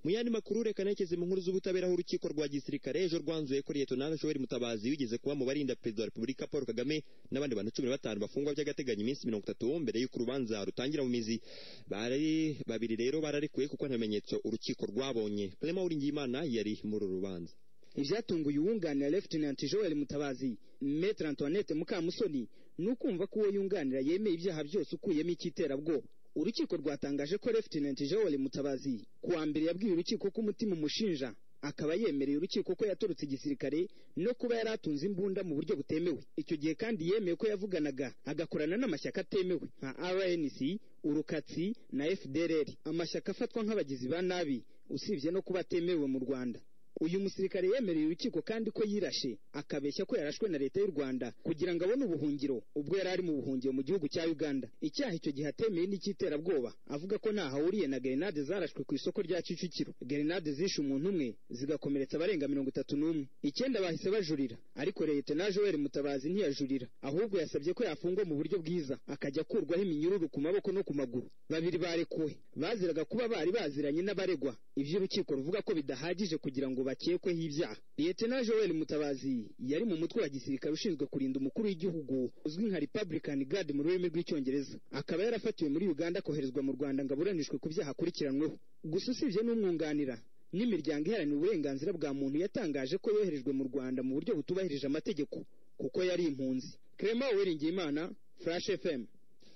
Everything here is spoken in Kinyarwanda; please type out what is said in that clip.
mu yandi makuru reka nerekeze mu nkuru z'ubutabera aho urukiko rwa gisirikare ejo rwanzuye ko liyetonari joel mutabazi wigeze kuba mu barinda perezida wa repubulika paul kagame n'abandi bantu cumi na batanu bafungwa by'agateganyo iminsi mirongo itatu mbere y'uko urubanza rutangira mu mizi bari babiri rero bararekuwe kuko nta bimenyetso urukiko rwabonye clement uringiyimana yari muri uru rubanza ibyatunguye uwunganira Lieutenant Joel Mutabazi Maître Antoinette Mukamusoni ni ukumva ko uwo yunganira yemeye ibyaha byose ukuyemo icy'iterabwoba urukiko rwatangaje ko Lieutenant Joel Mutabazi kuwa mbere yabwiye urukiko ko umutima umushinja akaba yemereye urukiko ko yatorotse igisirikare no kuba yari atunze imbunda mu buryo butemewe icyo gihe kandi yemeye ko yavuganaga agakorana n'amashyaka atemewe nka RNC urukatsi na FDLR amashyaka afatwa nk'abagizi ba nabi usibye no kuba atemewe mu Rwanda uyu musirikare yemereye urukiko kandi ko yirashe akabeshya ko yarashwe na leta y'u rwanda kugira ngo abone ubuhungiro ubwo yari ari mu buhungiro mu gihugu cya uganda icyaha icyo gihe atemeye n'icy'iterabwoba avuga ko ntahahuriye na gerenade zarashwe ku isoko rya kicukiro gerenade zishe umuntu umwe zigakomeretsa abarenga mirongo itatu n'umwe icyenda bahise bajurira ariko leta na joel mutabazi ntiyajurira ahubwo yasabye ko yafungwa mu buryo bwiza akajya akurwaho iminyururu ku maboko no ku maguru babiri barekuwe baziraga kuba bari baziranye n'abaregwa iby'urukiko ruvuga ko bidahagije kugira ngo bakekweho ibyaha liyetena joel mutabazi yari mu mutwe wa gisirikare ushinzwe kurinda umukuru w'igihugu uzwi nka republican guard mu rurimi rw'icyongereza akaba yarafatiwe muri uganda akoherezwa mu rwanda ngo aburanishwe ku byaha akurikiranweho gusa usibye n'umwunganira n'imiryango iharanira uburenganzira bwa muntu yatangaje ko yoherejwe mu rwanda mu buryo butubahirije amategeko kuko yari impunzi clement uwiringiyimana flash fm